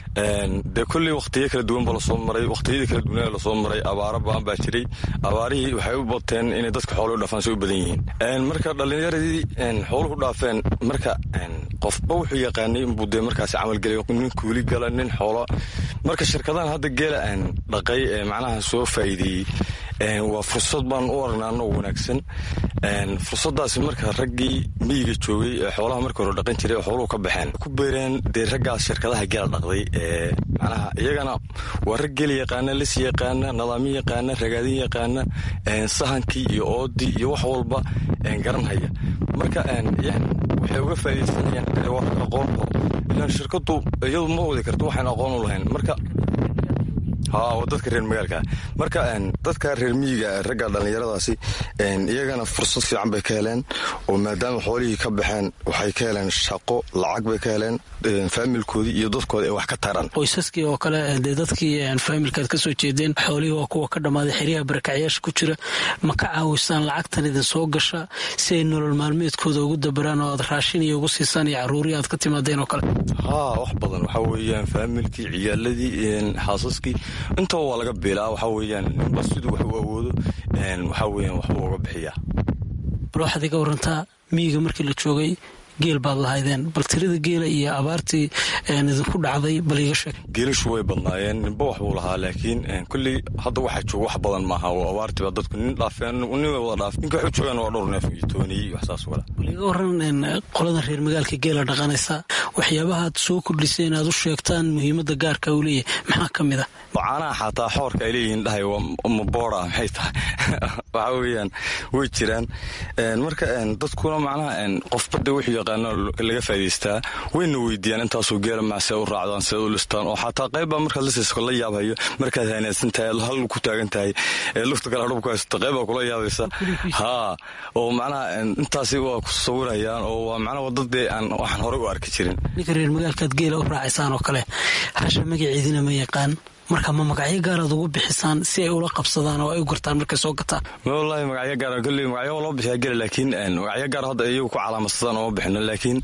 dee kolley wakhtiyo kala duwan ba lasoo maray wakhtiyadii kala duwanaa lasoo maray abaaro baan baa jiray abaarihii waxay u bateen inay dadka xooluhu dhaafaan say u badan yihiin marka dhallinyaradii xooluhu dhaafeen marka qofba wuxuu yaqaanay inbuu dee markaasi camalgelay nin kuuli gala nin xoolo marka shirkadahan hadda geela dhaqay ee macnaha soo faa'iideeyey waa fursad baan u aragnaa anoo wanaagsan fursadaasi marka raggii miyiga joogay ee xoolaha markii hore dhaqan jiray oo xooluhu ka baxeen ku beereen dee raggaas shirkadaha geela dhaqday ee macnaha iyagana waa rag geel yaqaana lis yaqaana nadaamyo yaqaana ragaadin yaqaana sahankii iyo oodii iyo wax walba garanhaya marka waxay uga faa'iidaysanayaan waa rag aqoon oo ilaan shirkadu iyadu ma wadi karto waxaan aqoon u lahayn marka waa dadka reer magaalka marka dadka reer miyiga ragga dhallinyaradaasi iyagana fursad fiican bay ka heleen oo maadaama xoolihii ka baxeen waxay ka heleen shaqo lacag bay ka heleen faamilkoodii iyo dadkooda ay wax ka taraan qoysaskii oo kale dee dadkii faamilkaad ka soo jeedeen xoolihii waa kuwa ka dhammaaday xeryaha barakacyaasha ku jira ma ka caawisaan lacagtan idin soo gasha si ay nolol maalmeedkooda ugu dabaraan oo aad raashin iyo ugu siisaan iyo carruurii aad ka timaadeen oo kale haa wax badan waxaa weeyaan faamilkii ciyaaladii xaasaskii intaba waa laga biilaa waxaa weeyaan ninba siduu wax u awoodo waxaa weeyaan waxbuu uga bixiyaa bal waxaad iga warantaa miyiga markii la joogay geel baad lahaydeen bal tirada geela iyo abaartii idinku dhacday bal iga sheeg geelashu way badnaayeen ninba wax buu lahaa laakiin kulley hadda waxaa jooga wax badan maaha oo abaartiiba dadku nin dhaafeen nin way wada dhaaf ninka waxu joogaan waa dhowr neef iyo tooniyey wax saas wala bal iga waran qoladan reer magaalka geela dhaqanaysa waxyaabaha aad soo kordhisay inaad u sheegtaan muhiimadda gaarka uu leeyahay maxaa ka mid a caanaha xataa xoorka ay leeyihiin dhahay ma boora maxay tahay waxaa weeyaan way jiraan marka dadkuna macnaha qofba de wuxuu yaqaano laga faa'idaystaa wayna weydiiyaan intaasoo geela maasee u raacdaan see u listaan oo xataa qaybbaa markaad lisayso la yaabhayo markaad hanaadsan tahay hal ku taagan tahay lufta kale adhub ku haysato qaybbaa kula yaabaysa haa oo macnaha intaasi waa ku sawirayaan oo waa macnaha wadadee aan waxaan horey u arki jirin ninka reer magaalkaad geela u raacaysaan oo kale hasha magaceedina ma yaqaan marka ma magacyo gaaraad ugu bixisaan si ay ula qabsadaan oo ay u gartaan markay soo gataan wallaahi magacyo gaar kolley magacyo loo bixiyaa gela laakiin magacyo gaar hadda iyagu ku calaamadsadaan ooma bixino laakiin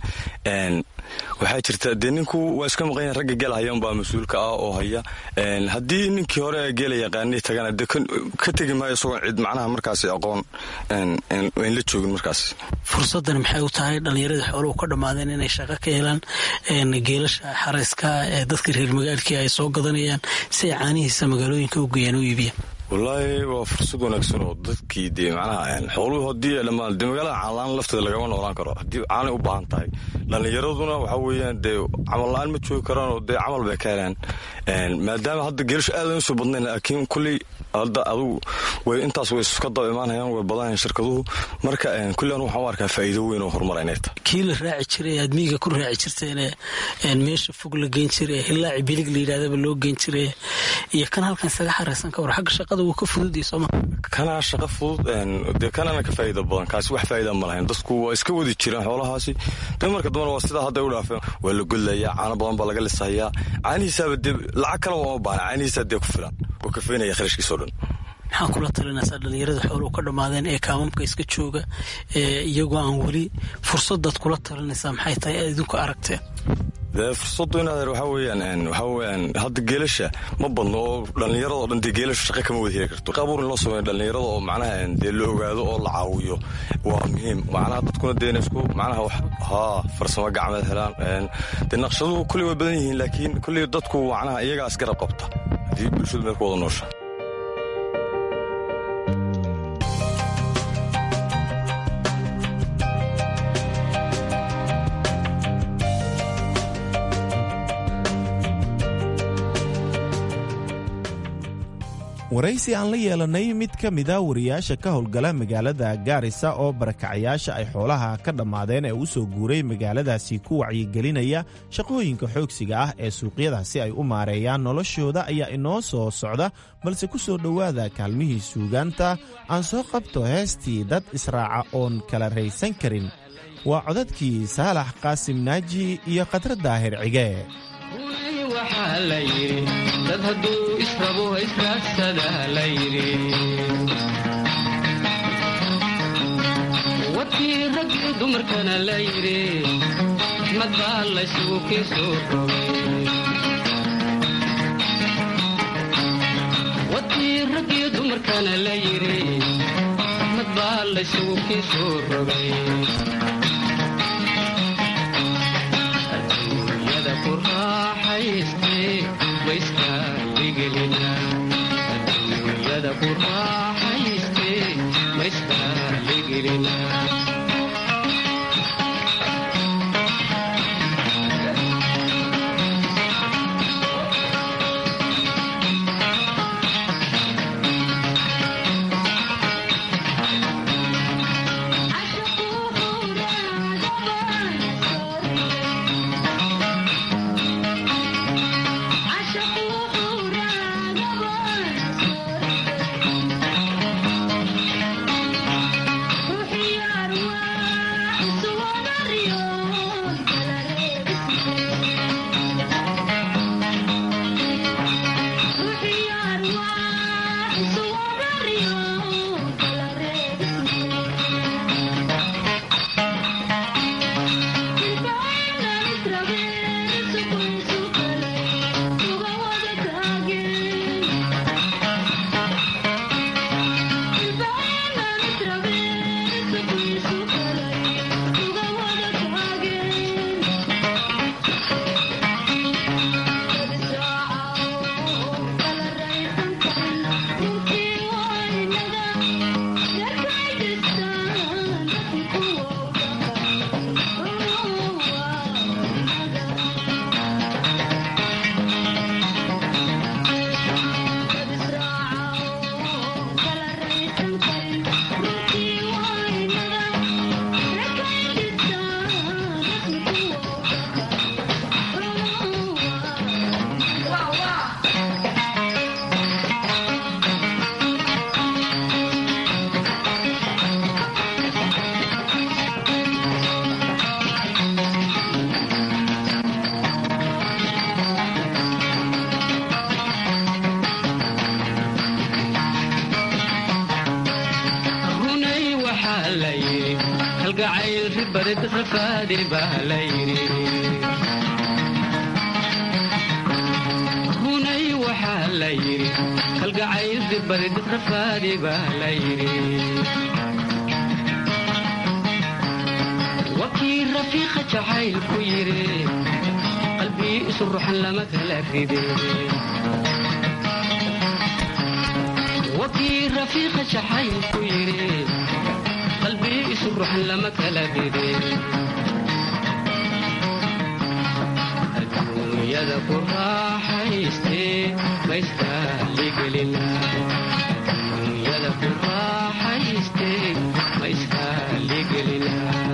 waxaa jirta dee ninku waa iska maqan yahay ragga gela hayan baa mas-uulka ah oo haya haddii ninkii hore geela yaqaanay tagana dee ka tegi maayo isagoon cid macnaha markaasi aqoon ayn la joogin markaas fursaddan maxay u tahay dhallinyaradii xooluhu ka dhammaadeen inay shaqo ka helaan geelasha xarayska ee dadka reer magaalkii ay soo gadanayaan si ay caanihiisa magaalooyinka u geeyaan u iibiyaan wallaahi waa fursad wanaagsan oo dadkii dee macnaha xooluhu haddii ay dhammaan dee magaalada caanlaan lafteeda lagama noolaan karo haddii caanay u baahan tahay dhallinyaraduna waxaa weeyaan dee camal la-aan ma joogi karaan oo dee camal bay ka helaan maadaama hadda geelashu aadan usoo badnayn laakiin kulley hadda adugu way intaas way iska daba imaanayaan way badanayaan shirkaduhu marka kulli anu waxaan u arkaa faa'iido weyn oo horumar inay tahay kii la raaci jiray aad miyiga ku raaci jirteen meesha fog la geyn jiray hilaaci bilig la yidhahdaba loo geyn jiray iyo kan halkan isaga xaraysan ka war xagga shaqada wuu ka fududii sooma kanaa shaqa fudud dee kanana ka faa'iida badan kaasi wax faa'iida ma lahayn dadku waa iska wadi jireen xoolahaasi dee marka dambana waa sidaa hadda u dhaafeen waa la godlayaa caano badan baa laga lisahayaa caanihiisaaba dee lacag kale waa ma baana caanihiisaa dee ku filan oo kafeynaya kharashkiisa o dhan maxaa kula talinaysaa dhallinyarada xooluhu ka dhammaadeen ee kaamamka iska jooga ee iyagoo aan weli fursadaad kula talinaysaa maxay tahay aad idinku aragteen dee fursadu inaad waxaa weeyaan waxaa weeyaan hadda geelasha ma badno oo dhallinyarada oo dhan dee geelasha shaqa kama wada heli karto qabuur in loo sameeyo dhallinyarada oo macnaha dee la ogaado oo la caawiyo waa muhiim macnaha dadkuna dee inay isku macnaha wax haa farsamo gacmeed helaan dee naqshaduhu kulley way badan yihiin laakiin kulley dadku macnaha iyagaas garab qabta haddii bulshadu meel ku wada noosha waraysi aan la yeelannay mid ka mida wariyaasha ka howlgala magaalada gaarisa oo barakacayaasha ay xoolaha ka dhammaadeen ee u soo guuray magaaladaasi ku wacyigelinaya shaqooyinka xoogsiga ah ee suuqyada si ay u maareeyaan noloshooda ayaa inoo soo socda balse ku soo dhowaada kaalmihii suugaanta aan soo qabto heestii dad israaca oon kala raysan karin waa codadkii saalax qaasim naaji iyo khadra daahir cige waxaa la yidhi dad hadduu israbo israadsadaa la yidhi wadkii raggii dumarkana la yidhi mad baa laysugu kii soo rogay wadkii raggii dumarkana la yidhi mad baa laysugu kii soo rogay aduunyada ku raaxayste maysraaligelina barid rafaadi baa la yidhi runay waxaa la yidhi kalgacayl barid rafaadi baa la yidhi wakii rafiiqa jacaylku yidhi qalbii isu ruxan lama kala ride wakii rafiiqa jacaylku yidhi qalbii isu ruxan lama kala ride adduunyada ku raaxaystee maysraaligelina adduunyada ku raaxaystee maysraaligelina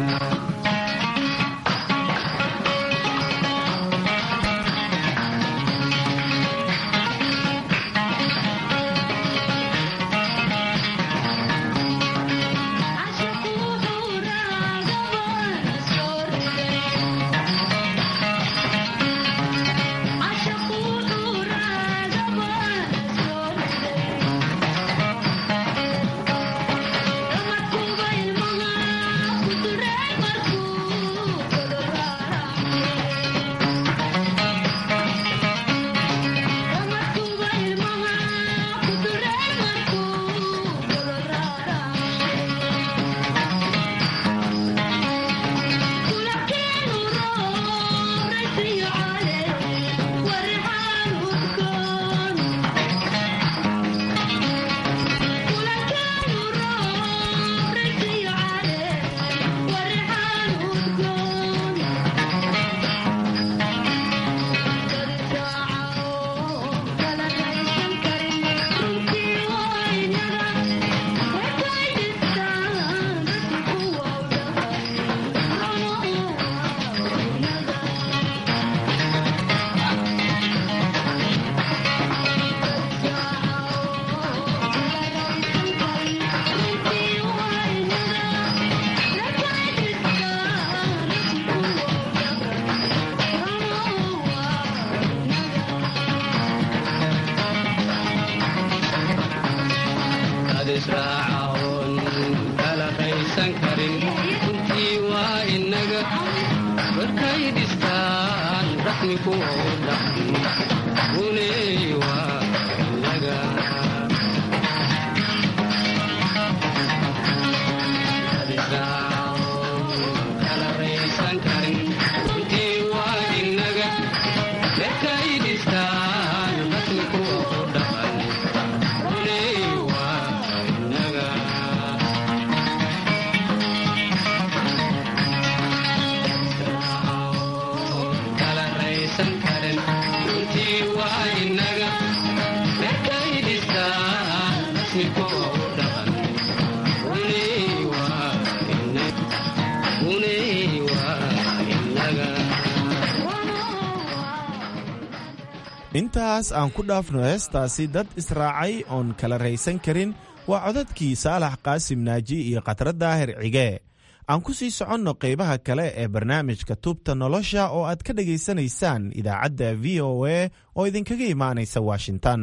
intaas aan ku dhaafno heestaasi dad israacay oon kala raysan karin waa codadkii saalax qaasim naaji iyo khatra daahir cige aan ku sii soconno qaybaha kale ee barnaamijka tubta nolosha oo aad ka dhegaysanaysaan idaacadda v o a oo idinkaga imaanaysa washington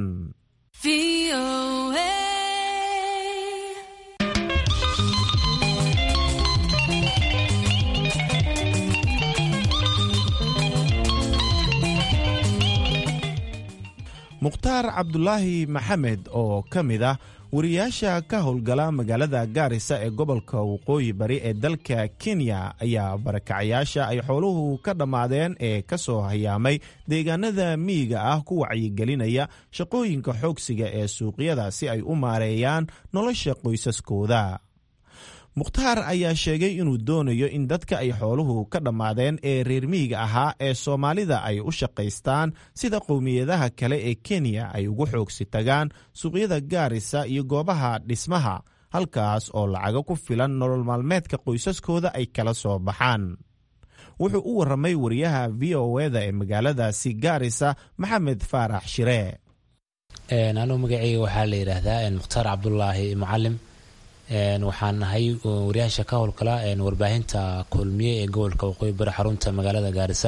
mukhtaar cabdulaahi maxamed oo ka mid ah wariyaasha ka howlgala magaalada gaarisa ee gobolka waqooyi bari ee dalka kenya ayaa barakacayaasha ay xooluhu ka dhammaadeen ee ka soo hayaamay deegaanada miyiga ah ku wacyigelinaya shaqooyinka xoogsiga ee suuqyada si ay u maareeyaan nolosha qoysaskooda mukhtaar ayaa sheegay inuu doonayo in dadka ay xooluhu ka dhammaadeen ee reer miyiga ahaa ee soomaalida ay u shaqaystaan sida qowmiyadaha kale ee kenya ay ugu xoogsi tagaan suuqyada gaarisa iyo goobaha dhismaha halkaas oo lacago ku filan nolol maalmeedka qoysaskooda ay kala soo baxaan wuxuu u warramay wariyaha v o eda ee magaaladaasi gaarisa maxamed faarax shire anugu magaceyga waxaa la yidhaahdaa mukhtaar cabdulaahi mucalim waxaan nahay wariyaasha ka howlgala warbaahinta kulmiye ee gobolka waqooyi bari xarunta magaalada gaarisa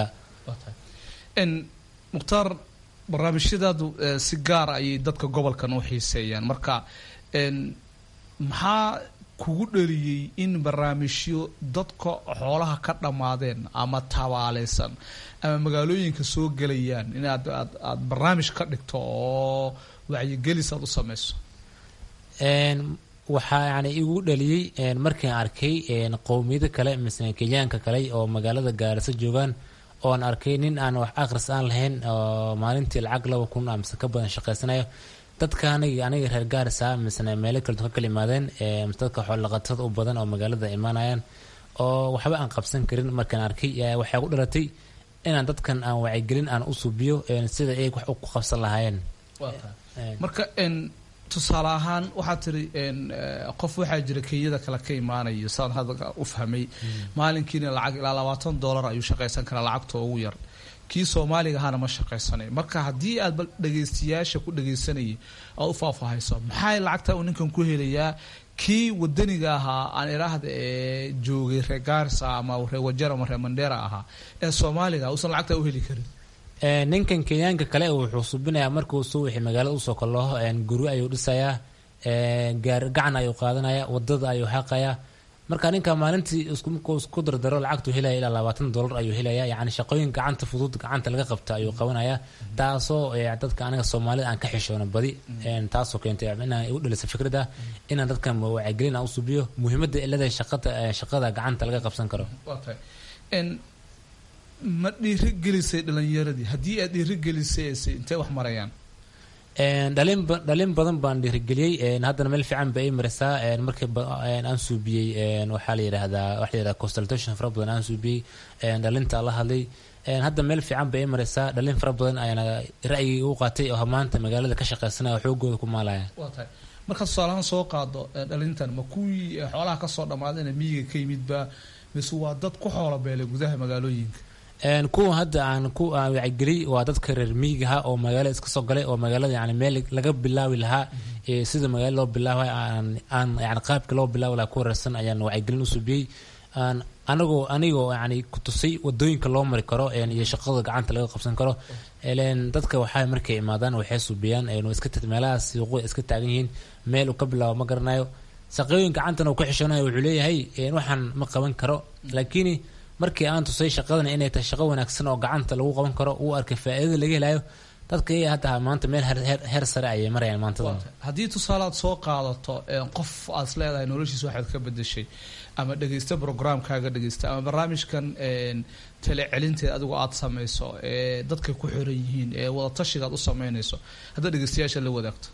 mukhtaar barnaamijyadaadu si gaara ayay dadka gobolkan u xiiseeyaan marka maxaa kugu dhaliyey in barnaamijyo dadka xoolaha ka dhammaadeen ama tabaaleysan ama magaalooyinka soo gelayaan inaad aad aad barnaamij ka dhigto oo wacyigelis aad u sameyso waxaa yani igu dhaliyey markiin arkay qowmiyada kale mise kenyaanka kale oo magaalada gaarisa joogaan oon arkay nin aan wax akhris aan lahayn oo maalintii lacag laba kun mise ka badan shaqaysanayo dadka aniga aniga reer gaarisa misena meelo kale ka kala yimaadeen mise dadka xoolaqatada u badan oo magaalada imaanayaan oo waxba aan qabsan karin markaan arkay waxay ku dhalatay inaan dadkan aan wacyigelin aan u suubiyo sida ay wax ku qabsan lahaayeen marka tusaale ahaan waxaad tiri qof waxaa jira kenyada kale ka imaanayo saan hadda u fahmay maalinkiina lacag ilaa labaatan dollar ayuu shaqaysan karaa lacagta ugu yar kii soomaaliga ahaana ma shaqaysanay marka haddii aad bal dhagaystayaasha ku dhagaysanayay aad u faahfaahayso maxay lacagta uu ninkan ku helayaa kii wadaniga ahaa aan iraahda ee joogay reer gaarisa ama reer wajar ama reer mandera ahaa ee soomaaliga uusan lacagta u heli karin ninkan kenyaanka kale wuxuu subinayaa markuu soo wixii magaalada usoo kalaho guri ayuu dhisayaa gaar gacan ayuu qaadanaya wadada ayuu xaqayaa marka ninka maalintii markuu isku dardaro lacagtu helaya ilaa labaatan dollar ayuu helaya yani shaqooyin gacanta fudud gacanta laga qabta ayuu qabanaya taasoo dadka aniga soomaalida aan ka xishoono badi taasoo keentay inaan igu dhalisa fikrada inaan dadkan wacyigelin aan usubiyo muhiimada ilada shaqada shaqada gacanta laga qabsan karo ma dhiirigelisay dhalinyaradii haddii aad dhiirigelisay intee wax marayaan dhalin dhalin badan baan dhiirigeliyey haddana meel fiican ba ii marisaa markii aan suubiyey waxaa la yidhaahdaa waxa la yidhahdaa consultation fara badan aan suubiyey dhalinta la hadlay hadda meel fiican ba ii marisaa dhalin fara badan ayaana ra'yigii u qaatay oo maanta magaalada ka shaqaysanaya xoogooda ku maalaya waa tahay markaad tusaalahaan soo qaado dhalintan ma kuwii xoolaha kasoo dhammaadayna miyiga ka yimidba mise waa dad ku xoola beelay gudaha magaalooyinka kuwa hadda aan ku wacyigeliyey waa dadka reer miyigaha oo magaalada iska soo galay oo magaalada yani meel laga bilaawi lahaa sida magaala loo bilaabay aan yani qaabka loo bilaawi lahaa ku wareersan ayaan wacyigelin u subiyey anagoo anigoo yani kutusay wadooyinka loo mari karo iyo shaqada gacanta laga qabsan karo dadka waxaa markay imaadaan waxay subiyaan meelaha suuqu iska taagan yihiin meel uu ka bilaabo ma garanayo shaqooyin gacantan uu ka xishoonayo wuxuu leeyahay waxaan ma qaban karo laakiin markii aan tusay shaqadan inay tahay shaqo wanaagsan oo gacanta lagu qaban karo uu arkay faa'iidada laga helayo dadka iyaga hadda maanta meel heer sare ayay marayaan maantadan haddii tusaale aad soo qaadato qof aad is leedahay noloshiisa waxaad ka bedeshay ama dhegeysta programkaaga dhegeysta ama barnaamijkan tale celinteed adigu aad samayso ee dadkay ku xiran yihiin ee wadatashiga aad u sameynayso haddaad dhegeystayaasha la wadaagto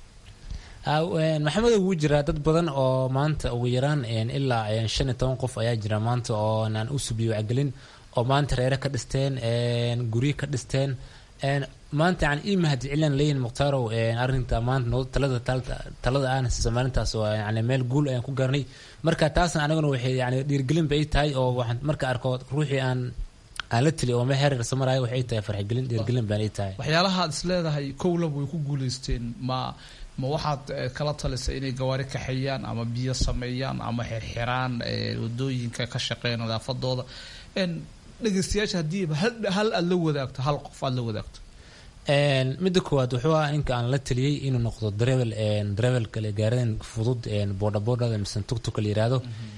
maxamed wuu jiraa dad badan oo maanta ugu yaraan ilaa shan iyo toban qof ayaa jira maanta oo aan u subiyo wacgelin oo maanta reere ka dhisteen guryo ka dhisteen maanta yani ii mahadcelin leeyihin muktaarow arrinta maanta talada talada aan siisa maalintaas oo yani meel guul ayaan ku gaarnay marka taasna aniguna waxay yani dhiirgelin ba ii tahay oo waxaan marka arko ruuxii aan aan la tili oo meel heer samarayo waxay tahay farxigelin dhiirgelin baan ii tahay waxyaalaha aad is leedahay kowlab way ku guuleysteen ma ma waxaad kala talisay inay gawaari kaxeeyaan ama biyo sameeyaan ama xirxiraan wadooyinka ka shaqeeya nadaafadooda dhegeystayaasha haddiiba hal aad la wadaagto hal qof aad la wadaagto midda koowaad wuxuu ah ninka aan la taliyey inuu noqdo darevel darevelka gaaradan fudud boodha boodhada mise tugtuka la yiraahdo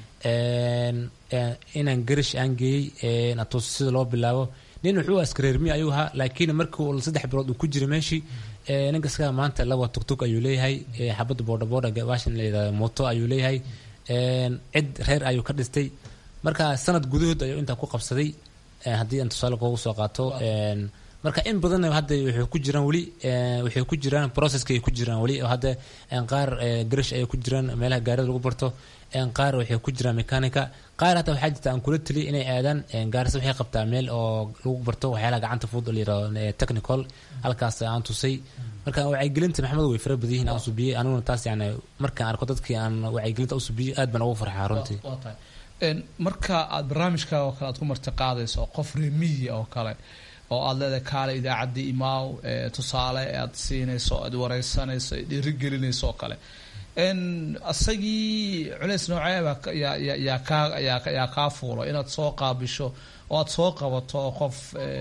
inaan garish aan geeyey atus sida loo bilaabo nin wuxuu askareermi ayuu ahaa laakiin markii uu saddex bilood uu ku jiray meeshii ninka iskaga maanta laba tugtug ayuu leeyahay xabadda boodha boodha baashan la yidhahdo mooto ayuu leeyahay cid reer ayuu ka dhistay marka sanad gudahood ayuu intaa ku qabsaday haddii aan tusaale kugu soo qaato marka in badan hadda waxay ku jiraan weli waxay ku jiraan processka ay ku jiraan weli oo hadda qaar garish ayay ku jiraan meelaha gaarida lagu barto qaar waxay ku jiraan mechanica qaar hataa waxaa jirta aan kula taliya inay aadaan gaarisa waxay qabtaa meel oo lagu barto waxyaalaha gacanta fudud oo la yirahdo technical halkaas aan tusay marka wacyigelinta maxamed way fara badan yihiin aan subiyey aniguna taas yani markaan arko dadkii aan wacyigelinta u subiyey aad baan ugu farxaa runtii marka aad barnaamijkaaga oo kale aad ku marti qaadayso qof reemiya oo kale oo aad leedahay kaale idaacaddii imaaw tusaale aad siinayso aad wareysanayso dhiirigelinayso oo kale isagii culeys nooceeba yaa kaa yaa kaa fuulo inaad soo qaabisho oo aad soo qabato qof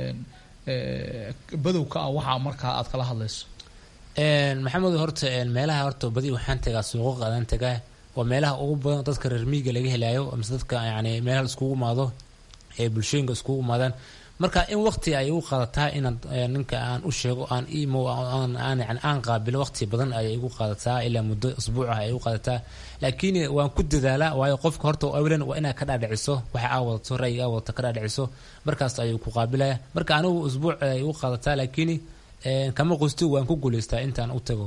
badowka ah waxaa markaa aad kala hadlayso maxamed horta meelaha horta badi waxaan tagaa suuqa adaan tagaa waa meelaha ugu badan dadka reer miyiga laga helayo mise dadka yani meelaha iskugu imaado ee bulshooyinka iskugu imaadaan marka in waqti ay u qaadataa inaan ninka aan u sheego aan imo aan yani aan qaabilo waqti badan ayay igu qaadataa ilaa muddo usbuuc ah ay u qaadataa laakiin waan ku dadaalaa waayo qofka horta awlan waa inaad ka dhaadhiciso waxa aa wadato ra'yiga aa wadato ka dhaadhiciso markaas ayuu ku qaabilaya marka anigu usbuuc ay igu qaadataa laakiin kama qosti waan ku guulaystaa intaan u tago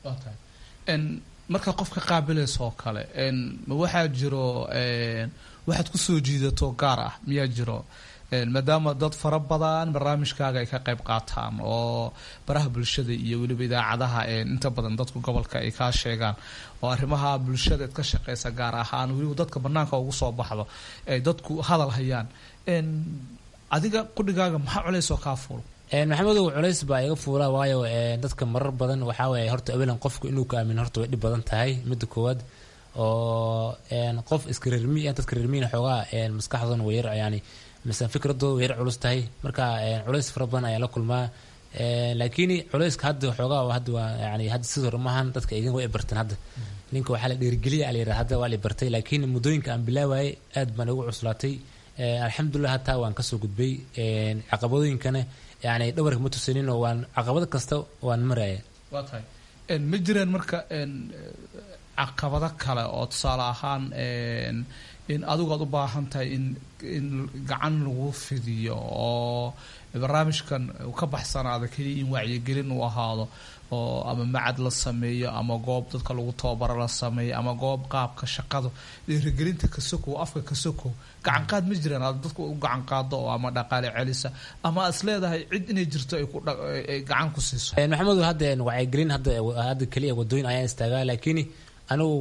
marka qofka qaabilaysa oo kale ma waxaa jiro waxaad kusoo jiidato gaar ah miyaa jiro maadaama dad fara badan barnaamijkaaga ay ka qayb qaataan oo baraha bulshada iyo weliba idaacadaha inta badan dadku gobolka ay kaa sheegaan oo arrimaha bulshada ad ka shaqeysa gaar ahaan weliba dadka banaanka ugu soo baxdo ay dadku hadal hayaan adiga qudhigaaga maxaa culeysoo kaa fuul maxamedow culays baa iga fuula waayo dadka marar badan waxaa waye horta awalan qofku inuu ka aamin horta way dhib badan tahay midda koowaad oo qof iska reermi dadka reermiina xoogaa maskaxdooda way yar yani mise fikradooda way yar culus tahay marka culays fara badan ayaa la kulmaa laakiin culayska hadda xoogaa hadda waa yani hadda sidii hore maahan dadka idin way barteen hadda ninka waxaa la dhiirigeliya la yidhaha hadda waa la bartay laakiin muddooyinka aan bilaawaayay aad baan igu cuslaatay alxamdulilah hataa waan kasoo gudbay caqabadooyinkana yani dhawarka ma tusanin oo waan caqabad kasta waan maraya waa tahay ma jiraan marka caqabado kale oo tusaale ahaan in adigu aad u baahan tahay in in gacan lagu fidiyo oo barnaamijkan uu ka baxsanaado keliya in wacyigelin uu ahaado oo ama macad la sameeyo ama goob dadka lagu tababaro la sameeyo ama goob qaabka shaqada dhiirigelinta kasokow afka kasokow gacan qaad ma jiraan aad dadku u gacan qaado oo ama dhaqaale celisa ama aad is leedahay cid inay jirto ay ku ay gacan ku siiso maxamed hadda wacyigelin hadda hadda keliya wadooyin ayaan istaagaa laakiin anigu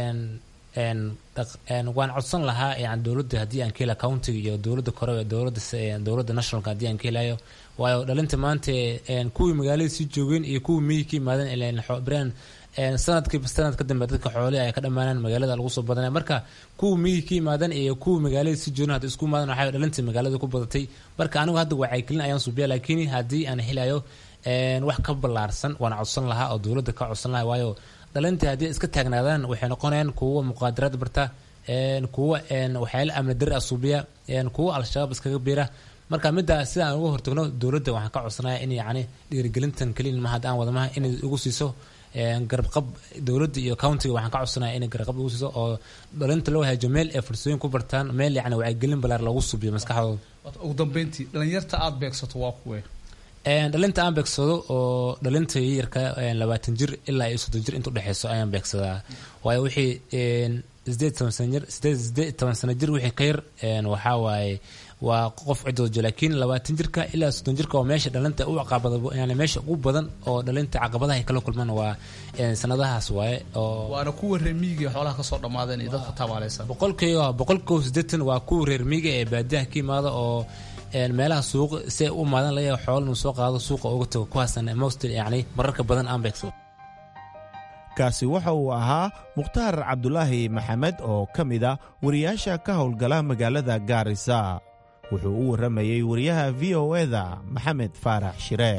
waan codsan lahaa yani dowladda haddii aan ka hela countiga iyo dowladda kore dowladda dowladda nationalka haddii aan ka helayo waayo dhalinta maanta kuwii magaalada sii joogeen iyo kuwii miyi ka yimaadeen brand sanadkiiba sanad ka dambe dadka xoolihi ay ka dhammaanaan magaalada lagu soo badanaya marka kuwii miyi ka yimaadeen iyo kuwii magaalada sii joogeen hadda isku imaadan waxaa dhalinta magaalada ku badatay marka anigu hadda wacyigelin ayaan suubiya laakiin haddii aan helayo wax ka ballaarsan waan codsan lahaa oo dowladda ka codsan lahaa waayo dhalinta haddii iska taagnaadaan waxay noqonayaan kuwa muqaadaraad barta kuwa waxyaala amni dari asuubiya kuwa al-shabaab iskaga biira marka middaa sida aan uga hortagno dowladda waxaan ka codsanaya in yani dhiirigelintan keliya ma hadda aan wadamaha inay ugu siiso garabqab dowladda iyo countiga waxaan ka codsanaya inay garabqab ugu siiso oo dhalinta loo hajo meel ay fursooyin ku bartaan meel yani wacyigelin balaar lagu subiyo maskaxdooda ugu dambeyntii dhalinyarta aada beegsato waa kuwe dhalinta aan beegsado oo dhalinta yarka labaatan jir ilaa iyo soddon jir inta udhexeyso ayaan beegsadaa waayo wixii sideed toban sana jir sideed sideed toban sana jir wixii ka yar waxaa waaye waa qof cidood jo laakiin labaatan jirka ilaa soddon jirka oo meesha dhalinta u caqabada yani meesha ugu badan oo dhalinta caqabadaha ay kala kulmaan waa sanadahaas waaye oo waana kuwa reer miyiga xoolaha kasoo dhammaadeen iyo dadka tabaaleysan boqolkiiba boqolkiiba siddeetan waa kuwa reer miyiga ee baadiyaha ka yimaada oo meelaha suuq si ay u imaadan laga yaaba xoolo inuu soo qaado suuqa uga tago kuwaasna mostly yacni mararka badan aan beegso kaasi waxa uu ahaa mukhtaar cabdulaahi maxamed oo ka mid a wariyaasha ka howlgala magaalada gaarisa wuxuu u warramayey wariyaha v o eda maxamed faarax shire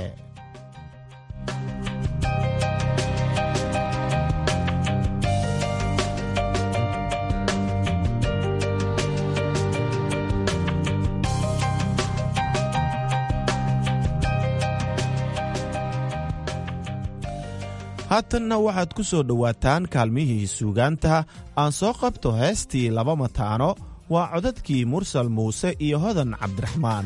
haatanna waxaad ku soo dhowaataan kaalmihii suugaanta aan soo qabto heestii laba mataano waa codadkii mursal muuse iyo hodan cabdiraxmaan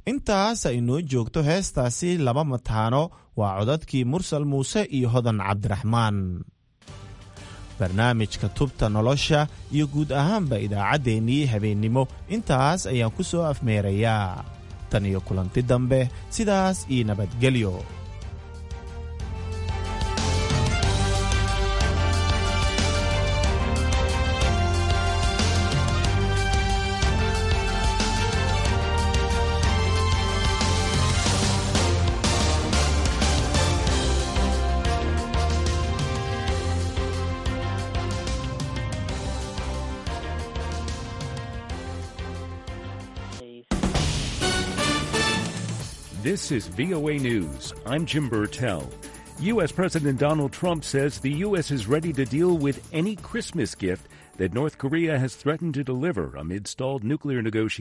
intaas ay noo joogto heestaasi laba mataano waa codadkii mursal muuse iyo hodan cabdiraxmaan barnaamijka tubta nolosha iyo guud ahaanba idaacaddeenii habeennimo intaas ayaan ku soo afmeerayaa tan iyo kulanti dambe sidaas iyo nabadgelyo This is VOA News. I'm Jim Burtell. U.S. President Donald Trump says the U.S. is ready to deal with any Christmas gift that North Korea has threatened to deliver amid stalled nuclear negotiations.